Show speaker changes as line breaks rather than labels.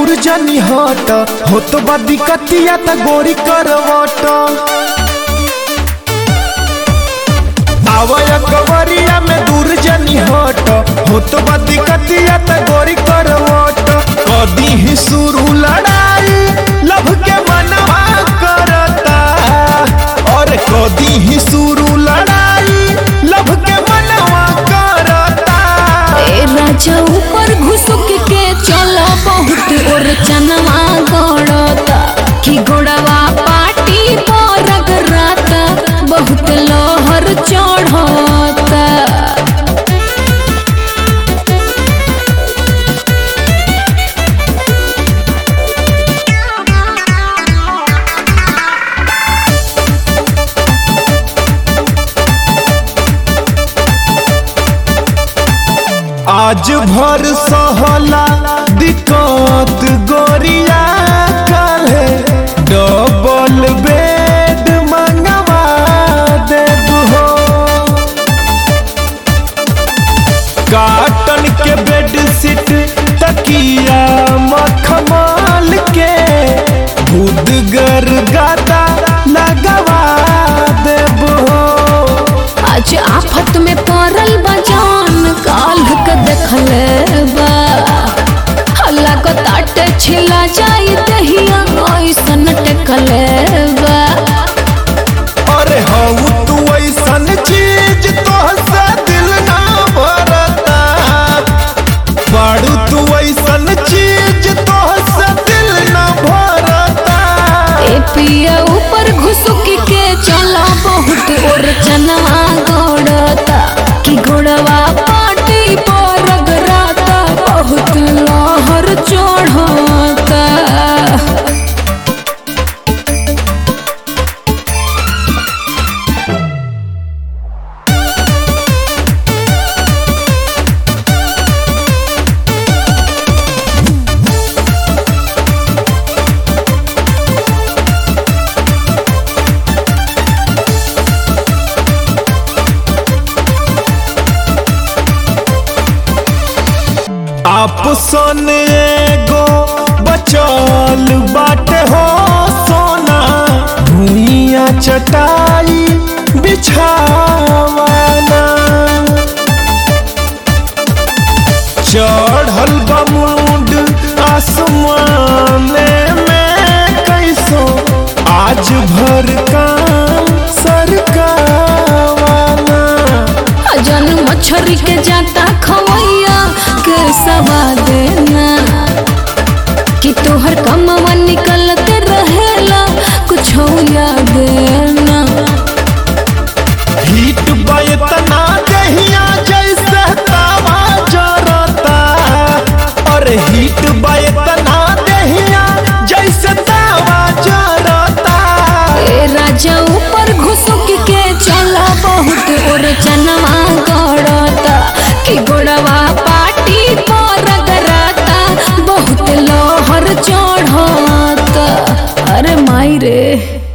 दूर जनी हट हो तो बा दिक्कतिया त गोरी करवट आवय कवरिया में दूर जनी हट हो तो बा दिक्कतिया त गोरी करवट कदी ही शुरू लड़ाई लभ के मनवा करता और कदी ही शुरू लड़ाई लभ के मनवा करता
ए राजा ऊपर घुसुक के चलो बहुत और चनवा गड़ता कि गोड़वा पाटी पर रगड़ता बहुत लोहर चढ़ता
आज भर सहला दिक्कत गोरिया काले डबल बेड मंगवा देब हो काटन के बेड सीट तकिया मखमल के भूदगर गादा लगवा देब हो
आज आफत में पड़ल बजान काल के देखले बा हल्ला को ताटे छिला जाई दहिया ऐसन टेकले बा
अरे हऊ तू ऐसन चीज तोहसे दिल ना भरता बाड़ू तू ऐसन चीज तोहसे दिल ना भरता
ए पिया ऊपर घुसुक के चला बहुत और चनवा गोड़ता कि गोड़वा पाटी पर रगड़ता बहुत लहर चढ़ता
आपसन एगो बचल बाटे हो सोना भूइया चटाई बिछावाना चढ़ल बमुंड आसमाने में कैसो आज भर काम सरकावाना
जन मछरी के जाता खवैया के सवा देना कि तोहर कमवा निकलते रहेला कुछ याद ना
हीट बतना दहिया जैसे तावा जरता और हीट बतना दहिया जैसे तावा जरता
ए राजा ऊपर घुसुक के चला बहुत और चनवा गड़ता कि गोड़वा पाटी पर रगड़ता बहुत लोहर चढ़ता अरे माई रे